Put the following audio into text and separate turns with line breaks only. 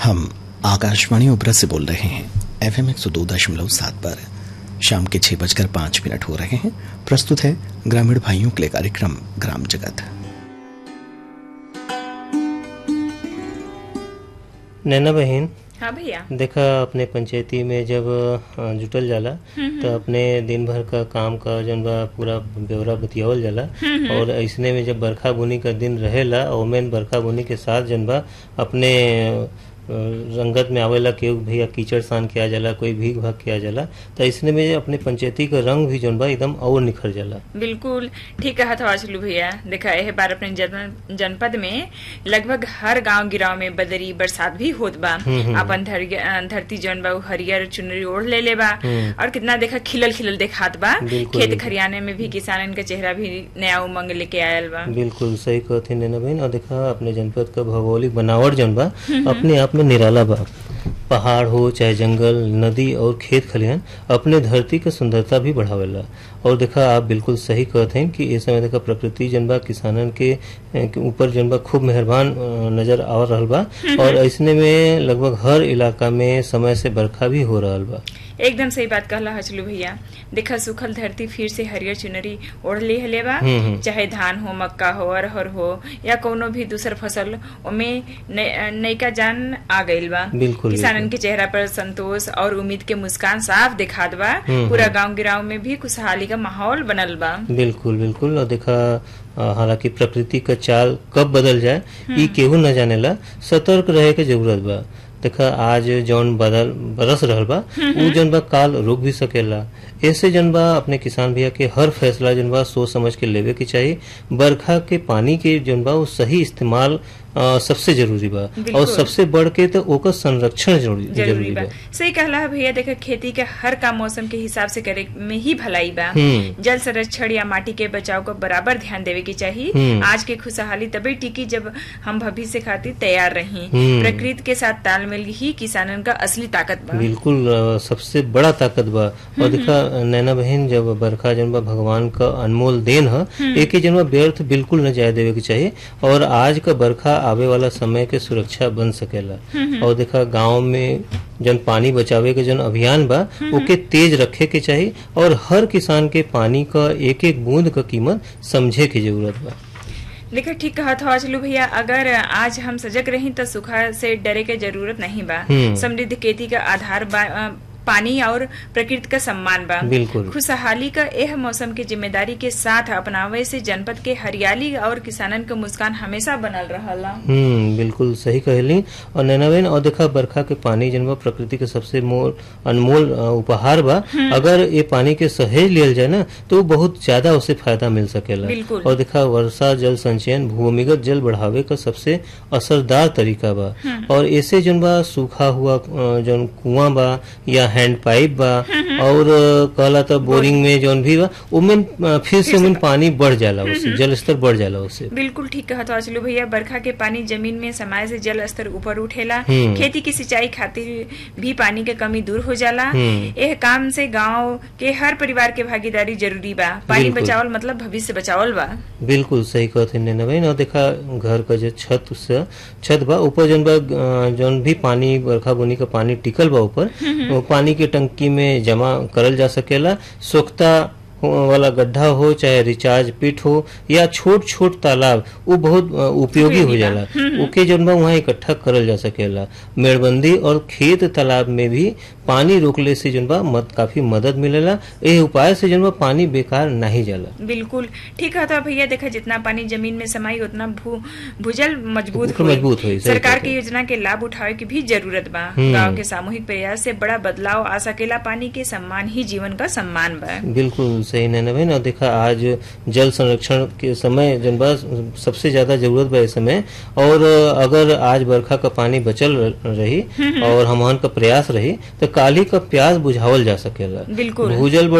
हम आकाशवाणी उब्रा से बोल रहे हैं एफ एम एक सौ दो दशमलव सात पर शाम के छह बजकर पांच मिनट हो रहे हैं प्रस्तुत है ग्रामीण भाइयों के लिए कार्यक्रम ग्राम जगत
नैना बहन
हाँ भैया
देखा अपने पंचायती में जब अ, जुटल जाला तो अपने दिन भर का काम का जन बा पूरा ब्यौरा बतियावल जाला और ऐसने में जब बरखा बुनी का दिन रहेला ओमेन बरखा बुनी के साथ जन बा अपने अ, रंगत में आवेला केहू भैया कीचड़ सान किया जाला कोई भीग भाग किया जाला तो ऐसने में अपने पंचायती का रंग भी जन बा एकदम और निखर जाला
बिल्कुल ठीक कहा था चलू भैया देखा यह बार अपने जन- जनपद में लगभग हर गांव गिराव में बदरी बरसात भी होत बा अपन धर- धरती जौन बा उ हरियर चुनरी ओढ़ ले ले बा और कितना देखा खिलल खिलल देखात बा
बिल्कुल,
खेत
बिल्कुल।
खरियाने में भी किसानन का चेहरा भी नया उमंग लेके आयल बा
बिल्कुल सही कहते नैना बहन और देखा अपने जनपद का भौगोलिक बनावट जौन बा अपने आप में निराला बा पहाड़ हो चाहे जंगल नदी और खेत खलिहान अपने धरती के सुंदरता भी बढ़ावेला और देखा आप बिल्कुल सही कहते हैं कि इस समय देखा प्रकृति जनबा किसानन के अ, के ऊपर जनबा खूब मेहरबान अ, नजर आ रहल बा और ऐसने में लगभग हर इलाका में समय से बरखा भी हो रहल बा
एकदम सही बात कहला हचलू भैया देखा सूखल धरती फिर से हरियर चुनरी ओढ़ ले हले बा
हम्म, हम्म।
चाहे धान हो मक्का हो अरहर हो या कोनो भी दूसर फसल ओमे नय- नयका जान आ गइल बा
बिल्कुल,
किसानन
बिल्कुल।
के चेहरा पर संतोष और उम्मीद के मुस्कान साफ दिखात बा
हम्म,
पूरा गांव गिराव में भी खुशहाली का माहौल बनल बा
बिल्कुल बिल्कुल और देखा अ, हालांकि प्रकृति का चाल कब बदल जाए ई केहू न जानेला सतर्क रहे के जरूरत बा देखा आज जौन बदल बरस रहल बा उ जौन बा काल रुक भी सकेला ऐसे जौन बा अपने किसान भैया के हर फैसला जौन बा सोच समझ के लेवे के चाहिए बरखा के पानी के जौन बा उ सही इस्तेमाल अ, सबसे जरूरी बा और
बिल्कुल।
सबसे बढ़ के तो ओकर संरक्षण जरूरी
जरूरी बा सही कहला है भैया देखा खेती के हर काम मौसम के हिसाब से करे में ही भलाई बा
हम्म।
जल संरक्षण या माटी के बचाव को बराबर ध्यान देवे की चाहिए
हम्म।
आज के खुशहाली तभी टिकी जब हम भविष्य खातिर तैयार रही
हम्म।
प्रकृति के साथ तालमेल ही किसानन का असली ताकत बा
बिल्कुल अ, सबसे बड़ा ताकत बा और देखा नैना बहन जब बरखा जन बा भगवान का अनमोल देन है एक ही जन बा व्यर्थ बिल्कुल न जाए देवे के चाहिए और आज का बरखा आवे वाला समय के सुरक्षा बन सकेला और देखा गांव में जन पानी बचावे के जन अभियान बा ओके तेज रखे के चाहिए और हर किसान के पानी का एक एक बूंद का कीमत समझे की जरूरत बा
देखा ठीक कहा था चलू भैया अगर आज हम सजग रही तो सुखा से डरे के जरूरत नहीं बा
हम्म।
समृद्ध खेती का आधार बा अ, पानी और प्रकृति का सम्मान बा
बिल्कुल।
खुशहाली का यह मौसम के जिम्मेदारी के साथ अपनावे से जनपद के हरियाली और किसानन के मुस्कान हमेशा बनल रहला
हम्म बिल्कुल सही कहली और नैना बहन और देखा बरखा के पानी जन बा प्रकृति के सबसे मोल अनमोल अ, उपहार बा अगर ये पानी के सहेज लियल जाए ना तो बहुत ज्यादा उसे फायदा मिल सकेला
बिल्कुल।
और देखा वर्षा जल संचयन भूमिगत जल बढ़ावे का सबसे असरदार तरीका बा और ऐसे जन बा सूखा हुआ अ, जौन कुआं बा या हैंड पाइप बा और अ, कहला तो बोरिंग में जौन भी बा उमें अ, फिर से उमें पानी बढ़ जाला उससे जल स्तर बढ़ जाला उससे
बिल्कुल ठीक कहा था चलू भैया बरखा के पानी जमीन में समाये से जल स्तर ऊपर उठेला
हम्म।
खेती की सिंचाई खातिर भी पानी के कमी दूर हो जाला
हम्म।
यह काम से गांव के हर परिवार के भागीदारी जरूरी बा पानी
बिल्कुल।
बचावल मतलब भविष्य बचावल बा
बिल्कुल सही कहते नैना बहन और देखा घर का जो छत से छत बा ऊपर जौन बा अ, जौन भी पानी बरखा बुनी का पानी टिकल बा ऊपर वो पानी के टंकी में जमा करल जा सकेला सोख्ता वाला गड्ढा हो चाहे रिचार्ज पिट हो या छोट छोट तालाब वो बहुत अ, उपयोगी हो
उपयोगी बा।
जाला ओके जौन बा वहाँ इकट्ठा करल जा सकेला मेड़बंदी और खेत तालाब में भी पानी रोकले से जौन बा मद काफी मदद मिलेला एह उपाय से जौन बा पानी बेकार नहीं जाला
बिल्कुल ठीक है तो भैया देखा जितना पानी जमीन में समाई उतना भू भूजल मजबूत
उतना
होई।
मजबूत होई, सही
सरकार
कहते
की योजना के लाभ उठावे की भी जरूरत बा
हम्म।
गांव के सामूहिक प्रयास से बड़ा बदलाव आ सकेला पानी के सम्मान ही जीवन का सम्मान बा
बिल्कुल सही नैना बहन और देखा आज जल संरक्षण के समय जन बा सबसे ज्यादा जरूरत बा इस समय और अगर आज बरखा का पानी बचल रही और हमहन का प्रयास रही तो काली का प्यास बुझावल जा सकेला
बिल्कुल।
भूजल